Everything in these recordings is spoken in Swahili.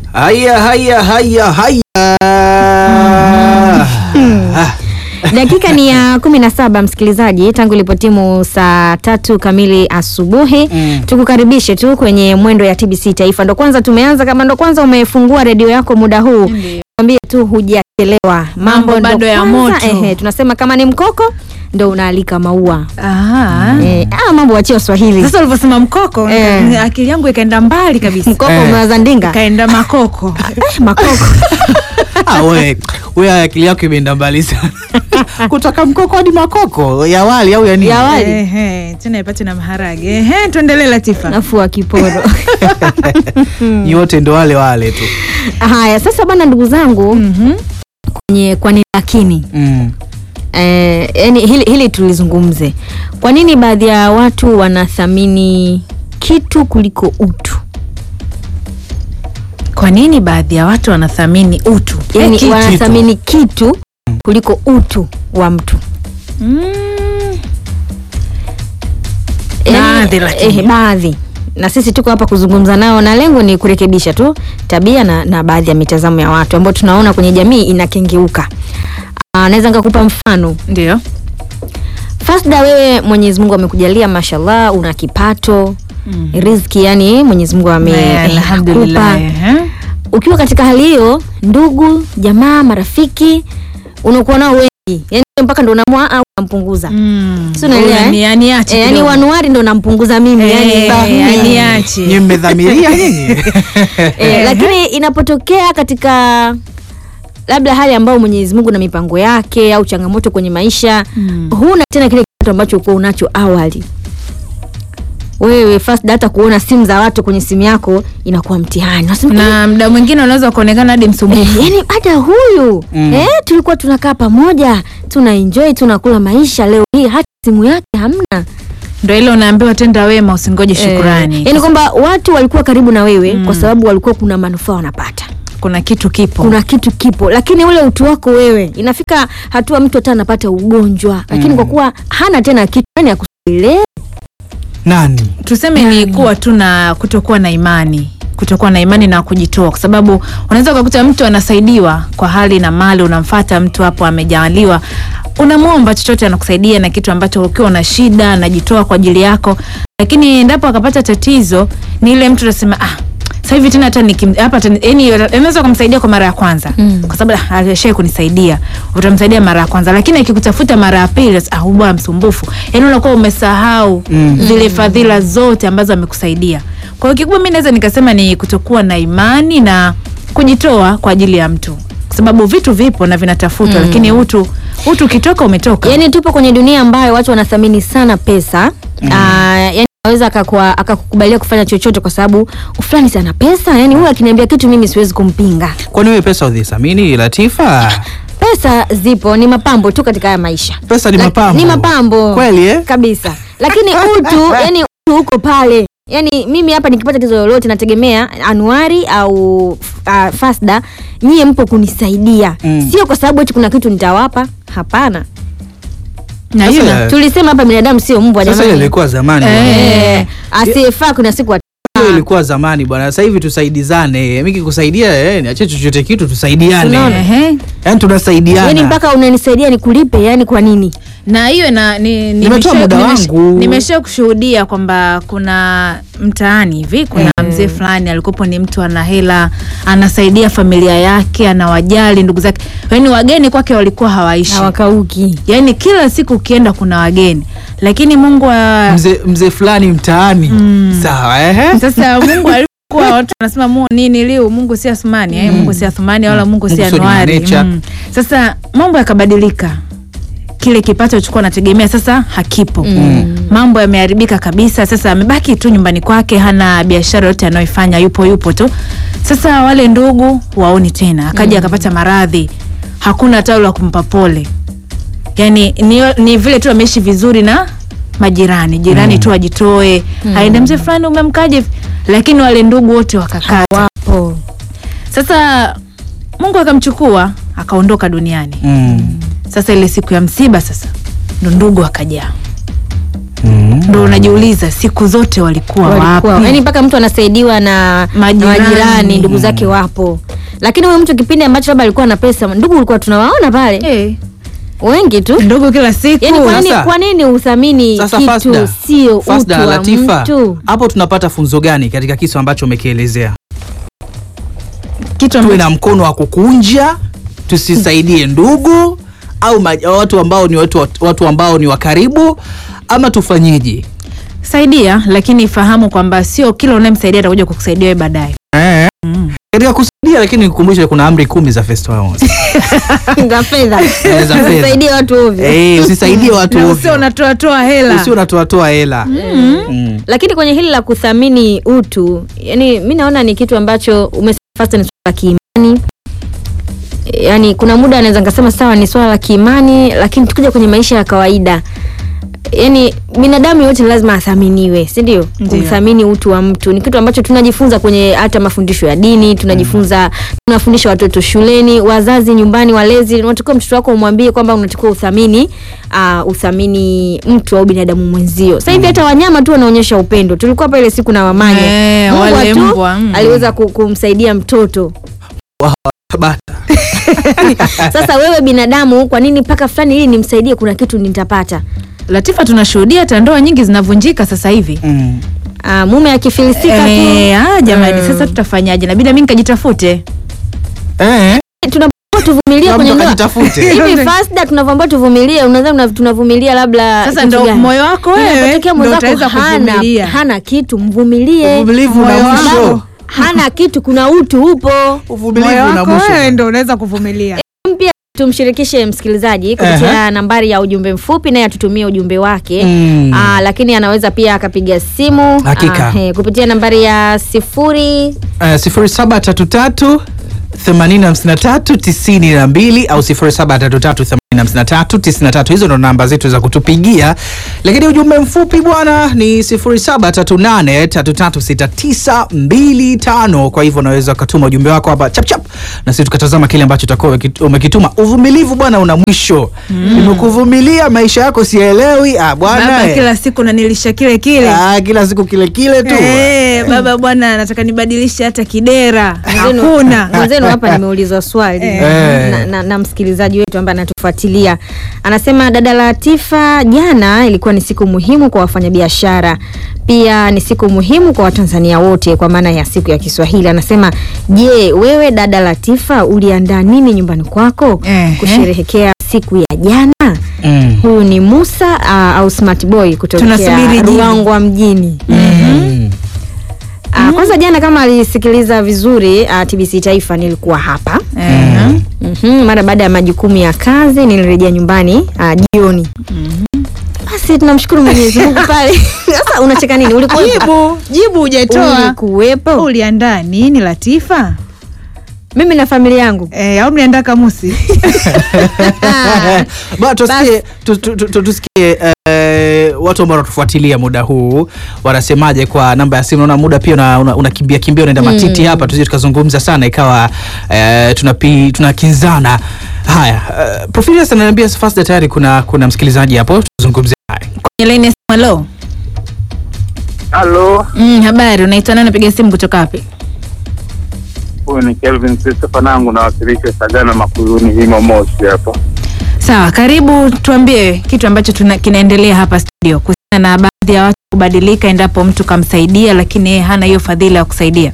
Haya, haya, haya, haya. Ah, Dakika ni ya kumi na saba msikilizaji, tangu ilipotimu saa tatu kamili asubuhi Mm. tukukaribishe tu kwenye mwendo ya TBC Taifa. Ndo kwanza tumeanza, kama ndo kwanza umefungua redio yako muda huu, Ndiyo. kwambie tu hujachelewa, Mambo ndo bado ya kwanza, moto. Ehe, tunasema kama ni mkoko ndo unaalika maua Aha. eh, ah, mambo wachia Waswahili. Sasa ulivyosema mkoko Eh. nika- akili yangu ikaenda mbali kabisa, Mkoko Eh. umewaza ndinga ikaenda makoko. eh, makoko ah, we, we akili yako imeenda mbali sana kutoka mkoko hadi makoko ya wali au ya nini? Ya wali. Ehe, tena ipate na maharage. Ehe, tuendelee Latifa. nafua kiporo Yote ndo wale wale tu. haya sasa bana ndugu zangu Mhm. kwenye kwa nini lakini Mm. Eh, yani hili, hili tulizungumze. Kwa nini baadhi ya watu wanathamini kitu kuliko utu? Kwa nini baadhi ya watu wanathamini utu? Yani Eh, kitu. wanathamini kitu kuliko utu wa mtu. Mm. Yani, Baadhi lakini. eh, baadhi na sisi tuko hapa kuzungumza nao na lengo ni kurekebisha tu tabia na, na baadhi ya mitazamo ya watu ambao tunaona kwenye jamii inakengeuka. Ah, Naweza nikakupa mfano Ndio. Fasda, wewe Mwenyezi Mungu amekujalia mashallah, una kipato Mm. riziki, yani Mwenyezi Mungu ame Eh, eh, Alhamdulillah. akupa. ehe. Ukiwa katika hali hiyo, ndugu jamaa, marafiki unakuwa nao wengi, yani mpaka ndo unaamua au unampunguza Mm. Si unaelewa, Huyu eh? ni- aniache eh, yani kidogo. wanuari ndo nampunguza mimi Eh, yani, ba- eh, mm. aniache. Nyie mmedhamiria nyinyi? eh, lakini inapotokea katika labda hali ambayo Mwenyezi Mungu na mipango yake au changamoto kwenye maisha Mm. huna tena kile kitu ambacho ulikuwa unacho awali wewe first data kuona simu za watu kwenye simu yako inakuwa mtihani Unasema, na muda mwingine unaweza kuonekana hadi eh, msumbufu yani hata huyu Mm. eh, tulikuwa tunakaa pamoja tuna enjoy tunakula maisha leo hii hata simu yake hamna ndo ile unaambiwa tenda wema usingoje shukurani eh, yani kwamba watu walikuwa karibu na wewe Mm. kwa sababu walikuwa kuna manufaa wanapata kuna kitu kipo kuna kitu kipo lakini ule utu wako wewe inafika hatua mtu hata anapata ugonjwa lakini Mm. kwa kuwa hana tena kitu yani akusilee Nani? tuseme ni kuwa tu na kutokuwa na imani kutokuwa na imani na kujitoa kwa sababu unaweza ukakuta mtu anasaidiwa kwa hali na mali unamfata mtu hapo amejaaliwa unamwomba chochote anakusaidia na kitu ambacho ukiwa una shida anajitoa kwa ajili yako lakini endapo akapata tatizo ni ile mtu utasema ah sasa hivi tena hata nikim- hapa tena- yani anaweza kumsaidia kwa mara ya kwanza Mm. kwa sababu ah, alishai kunisaidia utamsaidia mara ya kwanza lakini akikutafuta mara ya pili ah huyu bwana msumbufu yani unakuwa umesahau Mm. zile fadhila zote ambazo amekusaidia kwa hiyo kikubwa mi naweza nikasema ni kutokuwa na imani na kujitoa kwa ajili ya mtu kwa sababu vitu vipo na vinatafutwa Mm. lakini utu utu ukitoka umetoka yani tupo kwenye dunia ambayo watu wanathamini sana pesa mm. yani aweza akakua- akakukubalia kufanya chochote kwa sababu fulani sana pesa yani huyu akiniambia kitu mimi siwezi kumpinga Kwani wewe pesa udhisamini Latifa? pesa zipo ni mapambo tu katika haya maisha Pesa ni Lak- mapambo. ni mapambo Kweli eh? kabisa lakini utu yani utu uko pale yani mimi hapa nikipata tatizo lolote nategemea anuari au uh, fasda nyie mpo kunisaidia Mm. sio kwa sababu eti kuna kitu nitawapa hapana na hiyo Sasa- na- tulisema hapa binadamu sio mbwa Sasa ile jamani ilikuwa zamani. Eh. bwana. Eh, asiyefaa kuna siku ata- Hiyo ilikuwa zamani bwana. Sasa hivi tusaidizane. Mimi kikusaidia eh, niache chochote kitu tusaidiane. Unaona? Ehe. Yaani tunasaidiana. yani mpaka unanisaidia nikulipe yani kwa nini na hiyo na ni, Nimetoa nimesha- muda nimesha- wangu. nimesha kushuhudia kwamba kuna mtaani hivi kuna mzee fulani alikuwepo ni mtu ana hela anasaidia familia yake anawajali ndugu zake yaani wageni kwake walikuwa hawaishi hawakauki yaani kila siku ukienda kuna wageni lakini mungu wa mzee mzee fulani mtaani. Sawa eh? sasa mungu alikuwa watu wanasema mu nini liu mungu si asumani eh? mungu si athumani wala mungu si Mungu sio anuari nature. mm. sasa mambo yakabadilika kile kipato alichokuwa anategemea sasa hakipo Mm. mambo yameharibika kabisa sasa amebaki tu nyumbani kwake hana biashara yote anayoifanya yupo yupo tu sasa wale ndugu waoni tena akaja akapata maradhi hakuna hata la kumpa pole yani ni, ni vile tu ameishi vizuri na majirani jirani tu ajitoe aende mzee fulani umemkaje hivi?" lakini wale ndugu wote wakakata wapo sasa mungu akamchukua akaondoka duniani Mm. sasa ile siku ya msiba sasa ndo ndugu akajaa Mm. ndo unajiuliza siku zote walikuwa, walikuwa wapi? yani mpaka mtu anasaidiwa na Majirani. na majirani ndugu zake wapo lakini huyu mtu kipindi ambacho labda alikuwa na pesa ndugu ulikuwa tunawaona pale Eh, wengi tu ndugu kila siku yani kwa nini, Sasa- kwa nini uthamini Sasa kitu Fasda, sio utu Fasda, wa Latifa, mtu hapo tunapata funzo gani katika kitu ambacho umekielezea? kitu Tuwe ambacho na mkono wa kukunja, tusisaidie ndugu au ma, watu ambao ni watu, watu ambao ni wa karibu ama tufanyeje? saidia, lakini fahamu kwamba sio kila unayemsaidia atakuja kukusaidia wewe baadaye. Eh. Katika kusaidia lakini nikukumbushe kuna amri kumi za Festo Awards. za fedha Eh, za fedha. usaidie watu ovyo Eh, usisaidie watu Na usio ovyo. unatoa toa hela. Usio unatoa toa hela. Mm. lakini kwenye hili la kuthamini utu yani mi naona ni kitu ambacho umesema Fasta ni swala la kiimani yani kuna muda anaweza nikasema sawa ni swala la kiimani lakini tukija kwenye maisha ya kawaida yani binadamu yote lazima athaminiwe si ndio Ndio. kuthamini utu wa mtu ni kitu ambacho tunajifunza kwenye hata mafundisho ya dini tunajifunza tunafundisha watoto shuleni wazazi nyumbani walezi unatakiwa mtoto wako umwambie kwamba unatakiwa uthamini uh, uthamini mtu au binadamu mwenzio sasa hivi hata wanyama tu wanaonyesha upendo tulikuwa hapa ile siku na wamanya Eh, Mbwa wale tu mbwa, mm. aliweza ku- kumsaidia mtoto Bata. sasa wewe binadamu kwa nini mpaka fulani ili nimsaidie kuna kitu nitapata Latifa, tunashuhudia hata ndoa nyingi zinavunjika sasa hivi. Mm. uh, mume akifilisika Eh, tu ah, jamani, Mm. sasa tutafanyaje? Nabidi mimi nikajitafute. Eh. tunapokuwa tuvumilie Kila kwenye mtu ndoa akajitafute. hivi fasda tunavyoambia tuvumilie unadhani una- tunavumilia labda Sasa kitu ndo gani? moyo wako wewe Inapotokea ndo mwenzako utaweza hana, kuvumilia. hana kitu mvumilie Uvumilivu una Moyo mwisho. wako. hana kitu kuna utu upo Uvumilivu Moyo una wako mwisho. wewe ndo unaweza kuvumilia. pia tumshirikishe msikilizaji kupitia nambari ya ujumbe mfupi naye atutumie ujumbe wake Mm. Aa, lakini anaweza pia akapiga simu Hakika. aa, he, kupitia nambari ya sifuri Eh, sifuri saba tatu tatu themanini hamsini na tatu tisini na mbili au sifuri saba tatu tatu themanini hamsini na tatu tisini na tatu hizo ndo namba zetu za kutupigia lakini ujumbe mfupi bwana ni sifuri saba tatu nane tatu tatu sita tisa mbili tano kwa hivyo unaweza ukatuma ujumbe wako hapa chapchap na sisi tukatazama kile ambacho utakuwa umeki- umekituma uvumilivu bwana una mwisho nimekuvumilia maisha yako sielewi ah, bwana Baba eh. kila siku nanilisha kile kile. ah, kila siku kile kile tu Eh, baba bwana nataka nibadilishe hata kidera. Mwenzenu- Hakuna. mwenzenu hapa nimeulizwa swali Eh. na, na, na msikilizaji wetu ambaye anatufuatilia anasema dada Latifa, jana ilikuwa ni siku muhimu kwa wafanyabiashara, pia ni siku muhimu kwa Watanzania wote kwa maana ya siku ya Kiswahili. Anasema, je, wewe dada Latifa uliandaa nini nyumbani kwako Ehe. kusherehekea siku ya jana? Mm. Huyu ni Musa uh, au Smart Boy kutokea Tunasubiri jibu. Ruangwa mjini. Mm. Ah, kwanza jana kama alisikiliza vizuri uh, TBC Taifa nilikuwa hapa Eh. mm mara baada ya majukumu ya kazi nilirejea nyumbani uh, jioni basi tunamshukuru Mwenyezi Mungu pale. Sasa unacheka nini? Ulikuwepo? Jibu, jibu hujatoa. Ulikuwepo? Uliandaa nini Latifa? Mimi na familia yangu. Eh, au mliandaa kamusi? Ba, tusikie, tu, tu, tu, tu, tusikie eh, watu ambao wanatufuatilia muda huu wanasemaje kwa namba ya simu. Naona muda pia unakimbia una, unakimbia kimbia unaenda matiti hapa, tusije tukazungumza sana ikawa eh, tunapi, tunakinzana. Haya, eh, Profilius ananiambia Fasda tayari kuna kuna msikilizaji hapo, tuzungumze naye. Kwenye line ya simu, hello. Halo, Mm, habari, unaitwa nani? Napiga simu kutoka wapi? huyu ni Kelvin Christopher nangu nawakilisha Sagana Makuyuni himo Moshi hapa. Sawa, karibu. Tuambie kitu ambacho tuna, kinaendelea hapa studio kuhusiana na baadhi ya watu kubadilika endapo mtu kamsaidia, lakini yeye hana hiyo fadhila ya kusaidia.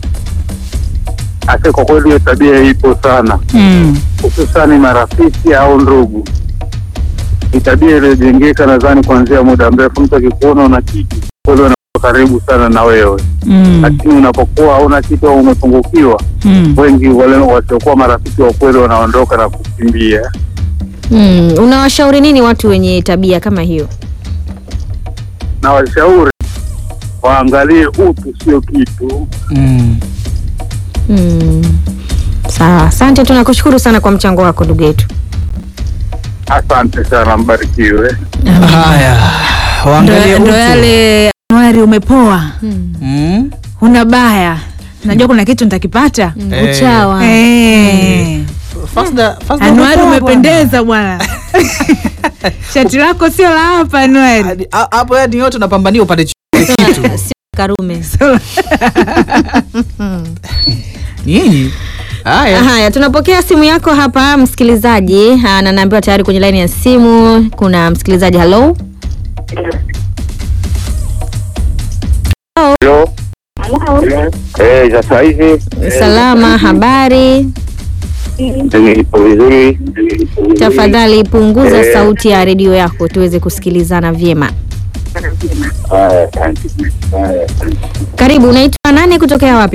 Ase, kwa kweli hiyo tabia ipo sana, Mm. hususani marafiki au ndugu. Ni tabia iliyojengeka nadhani kuanzia muda mrefu. Mtu akikuona una kitu kweli wanakuwa karibu sana na wewe, Mm. lakini unapokuwa hauna kitu au umepungukiwa, Mm. wengi wale wasiokuwa marafiki wa kweli wanaondoka na kukimbia. Mm, unawashauri nini watu wenye tabia kama hiyo? Na washauri waangalie utu, sio kitu. Mm. Mm. Sawa, asante, tunakushukuru sana kwa mchango wako ndugu yetu. Asante sana, mbarikiwe. Haya, waangalie Ndo ndo utu. yale Januari umepoa, Mm. huna baya, najua kuna kitu nitakipata. Mm, Eh. Uchawa. Eh. Fasda, Fasda Januari umepoa umependeza bwana. shati lako sio la hapa Noel. Hadi- ha- hapo yani yote unapambania upate chochote kitu Sio Karume. nyinyi haya Haya, tunapokea simu yako hapa msikilizaji, Ah, na naambiwa tayari kwenye laini ya simu kuna msikilizaji. Hello, Halo. Eh, sasa hivi salama, habari? ipo vizuri. Tafadhali punguza Eh. sauti ya redio yako tuweze kusikilizana vyema. Haya, asante. Haya, asante. Karibu, unaitwa nani kutokea wapi?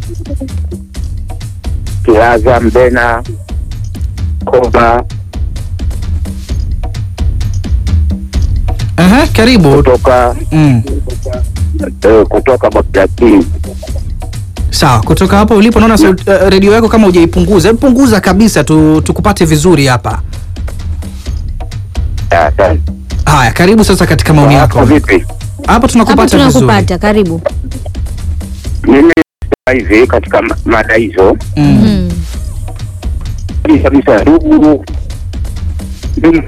Kiaza Mbena Koba Aha, karibu kutoka mm. eh, kutoka Bakati. sawa kutoka hapo ulipo naona sauti- eh, redio yako kama hujaipunguza hebu punguza kabisa tu, tukupate vizuri hapa Asante. haya karibu sasa katika maoni Hapo yako vipi? hapo Hapa tunakupata vizuri tunakupata, karibu. Mimi sasa hivi katika ma- mada hizo mm. Mm. ni kabisa ndugu mimi-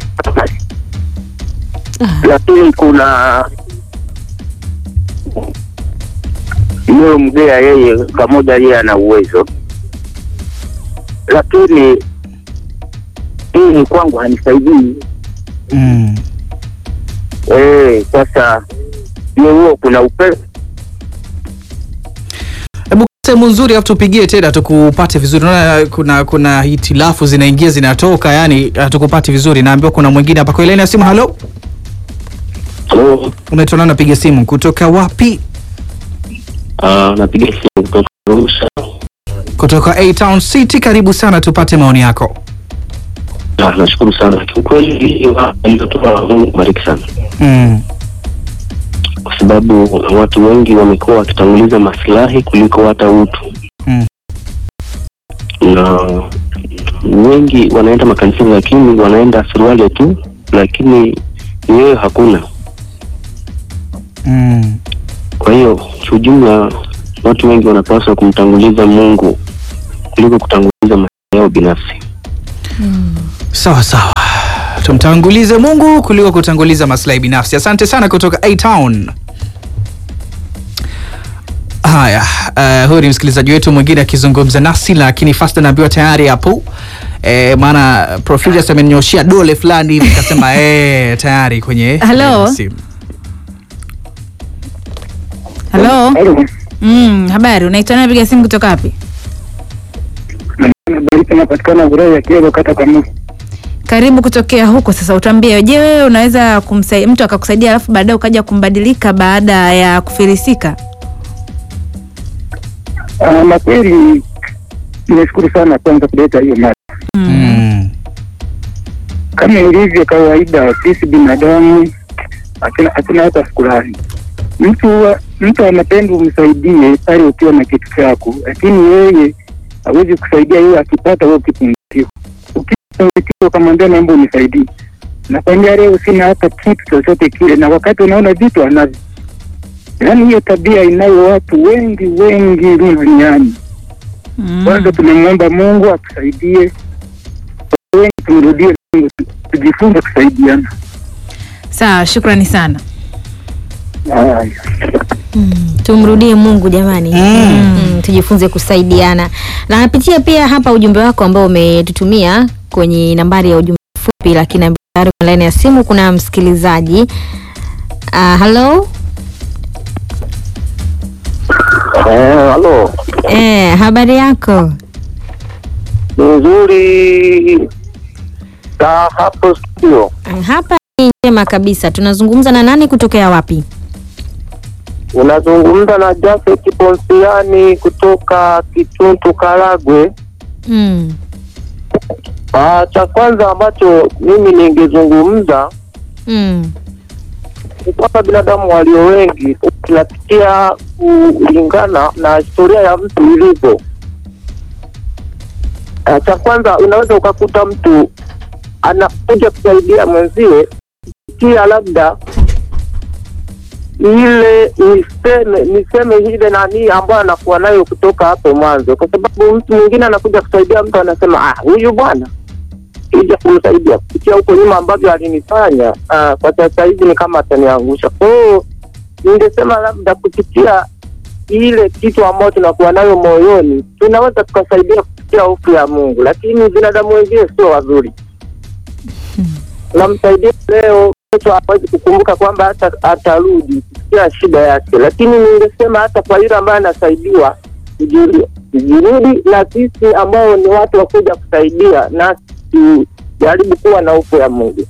lakini kuna yule mgea yeye pamoja yeye ana uwezo lakini hii kwangu hanisaidii Mm. Eh, sasa hiyo huo kuna upendo hebu sehemu nzuri afu tupigie tena tukupate vizuri naona kuna kuna hitilafu zinaingia zinatoka yani hatukupati vizuri naambiwa kuna mwingine hapa kwa ile laini ya simu halo Halo, unaitwa nani napiga simu kutoka wapi ah, napiga simu kutoka Arusha. kutoka A Town City karibu sana tupate maoni yako Ah, nashukuru sana kiukweli, hiyo aliyotoa Mungu bariki sana, mm. kwa sababu watu wengi wamekuwa wakitanguliza maslahi kuliko hata utu Mm. na wengi wanaenda makanisani, lakini wanaenda suruali tu, lakini yeye hakuna. Mm. Kwa hiyo kiujumla, watu wengi wanapaswa kumtanguliza Mungu kuliko kutanguliza maslahi yao binafsi. sawa sawa tumtangulize mungu kuliko kutanguliza maslahi binafsi asante sana kutoka A Town haya uh, huyu ni msikilizaji wetu mwingine akizungumza nasi lakini fast anaambiwa tayari hapo E, maana Profilius amenyoshia dole fulani hivi kasema e, tayari kwenye Hello? kwenye simu. Halo. Mm, habari, unaitwa nani piga simu kutoka wapi? Barika napatikana Burai ya Kielo kata Kamusi. Karibu kutokea huko sasa, utambie, je, wewe unaweza kumsaidia mtu akakusaidia alafu baadaye ukaja kumbadilika baada ya kufilisika? Ah, na kweli nimeshukuru sana kwanza kuleta hiyo mada. Mm. Kama ilivyo kawaida, sisi binadamu hatuna hatuna hata shukrani. Mtu wa- mtu anapenda umsaidie pale ukiwa na kitu chako, lakini yeye hawezi kusaidia yeye akipata wewe ukipungukiwa. Ukipungukiwa ukamwambia naomba unisaidie, nakwambia leo sina hata kitu chochote kile, na wakati unaona vitu anavyo. Yaani hiyo tabia inayo watu wengi wengi mno duniani. Mm. Kwanza tunamwomba Mungu atusaidie, wengi tumrudie Mungu, tujifunze kusaidiana. Sawa, shukrani sana. Haya. Mm, tumrudie Mungu jamani. Mm. Mm, tujifunze kusaidiana. Na napitia pia hapa ujumbe wako ambao umetutumia kwenye nambari ya ujumbe mfupi, lakini tayari kwenye laini ya simu kuna msikilizaji. Uh, hello? eh, halo Eh, habari yako? ni nzuri ta hapo studio Eh, Hapa ni njema kabisa. Tunazungumza na nani kutokea wapi? unazungumza na Jafet Ponsiani kutoka Kituntu Karagwe. Mm. Ah, cha kwanza ambacho mimi ningezungumza Mm. ni kwamba binadamu walio wengi tunapitia kulingana na historia ya mtu ilivyo. Ah, cha kwanza unaweza ukakuta mtu anakuja kusaidia mwenziwe kia labda ile niseme niseme ile nani ambayo anakuwa nayo kutoka hapo mwanzo, kwa sababu mtu mwingine anakuja kusaidia mtu anasema ah, huyu bwana ija kumsaidia kupitia huko nyuma ambavyo alinifanya, ah, kwa sasa hivi ni kama ataniangusha. Kwa hiyo ningesema labda kupitia ile kitu ambayo tunakuwa nayo moyoni tunaweza tukasaidia kupitia hofu ya Mungu, lakini binadamu wengine sio wazuri. Namsaidia leo, kesho hawezi kukumbuka kwamba hata atarudi kusikia shida yake, lakini ningesema hata kwa yule ambaye anasaidiwa tujiri- tujirudi, na sisi ambao ni watu wa kuja kusaidia, na tujaribu kuwa na hofu ya Mungu.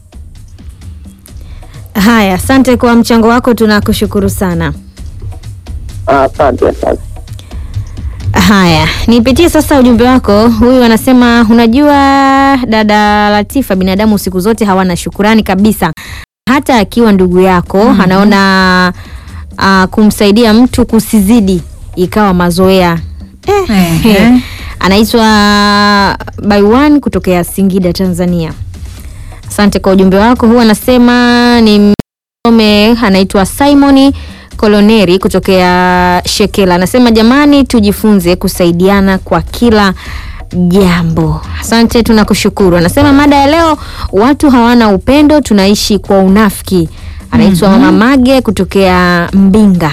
Haya, asante kwa mchango wako, tunakushukuru sana. Ah, Asante, asante. Haya, nipitie sasa ujumbe wako. Huyu anasema unajua, dada Latifa, binadamu siku zote hawana shukurani kabisa, hata akiwa ndugu yako anaona uh, kumsaidia mtu kusizidi ikawa mazoea eh. Ehe. Anaitwa Baiwan kutokea Singida, Tanzania. Asante kwa ujumbe wako. Huyu anasema ni msome, anaitwa Simoni Koloneri kutokea Shekela. Anasema jamani, tujifunze kusaidiana kwa kila jambo. Asante, tunakushukuru. Anasema mada ya leo, watu hawana upendo, tunaishi kwa unafiki. Anaitwa Mama Mage kutokea Mbinga.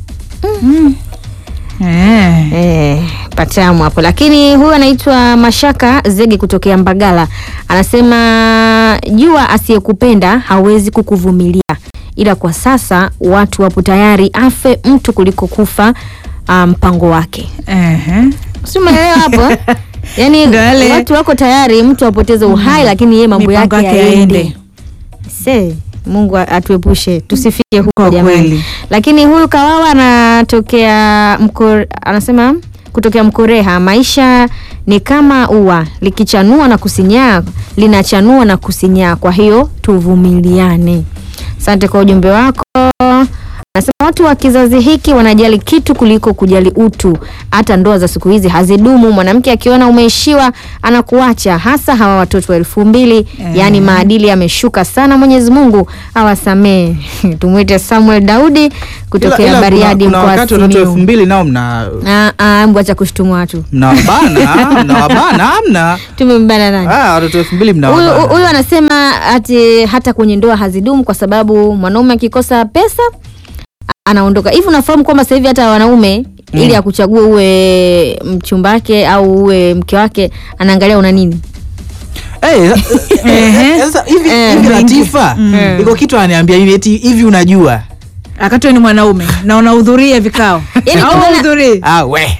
Eh. Eh, patamu hapo, lakini huyu anaitwa Mashaka Zege kutokea Mbagala anasema jua asiyekupenda hawezi kukuvumilia, ila kwa sasa watu wapo tayari afe mtu kuliko kufa ah, mpango wake. Ehe. Si umeelewa hapo? Yaani Ndio yale- watu wako tayari mtu apoteze uhai, lakini yeye mambo Mipango yake yake yaende. yaende. Se, Mungu atuepushe tusifike huko Kwa jamani. kweli. Lakini huyu Kawawa anatokea mko, anasema kutokea Mkoreha, maisha ni kama ua likichanua na kusinyaa, linachanua na kusinyaa, kwa hiyo tuvumiliane. Asante kwa ujumbe wako. Anasema watu wa kizazi hiki wanajali kitu kuliko kujali utu. Hata ndoa za siku hizi hazidumu. Mwanamke akiona umeishiwa anakuacha, hasa hawa watoto wa elfu mbili. Eh. Yaani maadili yameshuka sana. Mwenyezi Mungu awasamee. Tumwite Samuel Daudi kutokea Ila- ila Bariadi kuna, kuna mkoa wakati watoto elfu Simiyu. mbili nao mna Ah, ah, mbwa cha kushtumu watu. mnawabana mnawabana amna Tumembana nani? Ah, watoto elfu mbili Huyu mnawabana huyu anasema ati hata kwenye ndoa hazidumu kwa sababu mwanaume akikosa pesa anaondoka. Hivi unafahamu kwamba sasa hivi hata wanaume ili akuchague uwe mchumba wake au uwe mke wake anaangalia una nini? Eh, eh, sasa hivi Eh, hivi mengi. Latifa iko kitu ananiambia hivi eti hivi unajua Akati wewe ni mwanaume na unahudhuria vikao Yaani au kwa maana- hudhurii? ah, we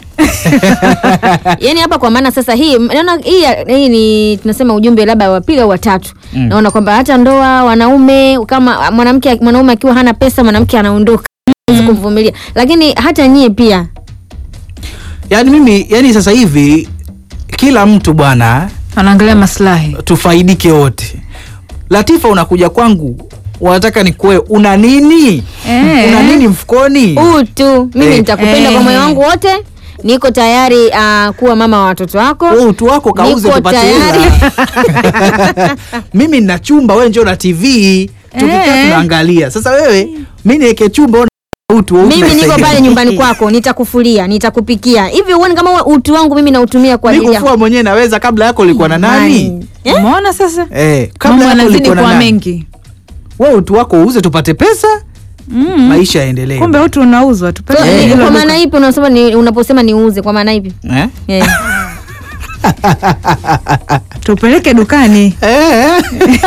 Yaani hapa kwa maana sasa hii naona hii hii ni tunasema ujumbe labda wa pili au wa tatu. Naona kwamba hata ndoa wanaume kama mwanamke mwanaume akiwa hana pesa mwanamke anaondoka. Hawezi kumvumilia. Lakini hata nyie pia yani mimi yani sasa hivi kila mtu bwana Anaangalia maslahi. tufaidike wote Latifa unakuja kwangu wanataka nikuwe una nini Eh. una nini mfukoni utu mimi Eh. nitakupenda kwa Eh. moyo wangu wote niko tayari uh, kuwa mama wa watoto wako Wewe utu wako kauze Niko tupate tayari. hela mimi nina chumba wewe njoo na tv tukikaa Eh. tunaangalia sasa wewe mi niweke chumba wewe una utu wewe mimi niko unasaidia. pale nyumbani kwako nitakufulia nitakupikia hivi huoni kama huo utu wangu mimi nautumia kwa mi ajili yako kufua mwenyewe naweza kabla yako ulikuwa na nani Eh? Umeona sasa? eh, kabla Mambo yako yanazidi ulikuwa na kuwa nani mengi. wewe utu wako uuze tupate pesa Mm. maisha yaendelee Kumbe utu unauzwa So, tupate Eh. ni- hilo kwa duka. maana ipi unasema ni, unaposema niuze kwa maana ipi eh? eh. tupeleke dukani Eh.